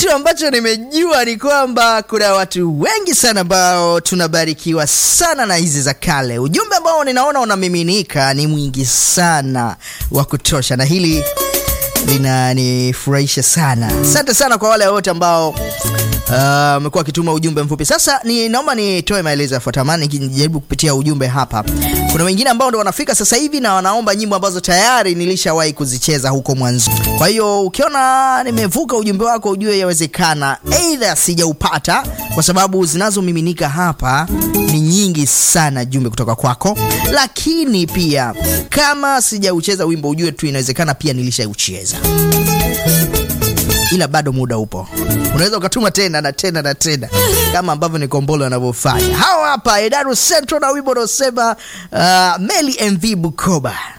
kitu ambacho nimejua ni kwamba kuna watu wengi sana ambao tunabarikiwa sana na hizi za kale. Ujumbe ambao ninaona unamiminika ni mwingi sana wa kutosha, na hili linanifurahisha sana. Asante sana kwa wale wote ambao wamekuwa uh, wakituma ujumbe mfupi. Sasa ni naomba nitoe maelezo yafuatayo, nikijaribu kupitia ujumbe hapa. Kuna wengine ambao ndo wanafika sasa hivi na wanaomba nyimbo ambazo tayari nilishawahi kuzicheza huko mwanzo. Kwa hiyo ukiona nimevuka ujumbe wako, ujue yawezekana aidha sijaupata, kwa sababu zinazomiminika hapa ni nyingi sana, jumbe kutoka kwako. Lakini pia kama sijaucheza wimbo, ujue tu inawezekana pia nilishaucheza ila bado muda upo, unaweza ukatuma tena na tena na tena kama ambavyo ni Kombolo anavyofanya. Hawa hapa Edaru Central na wimbo unaosema uh, Meli MV Bukoba.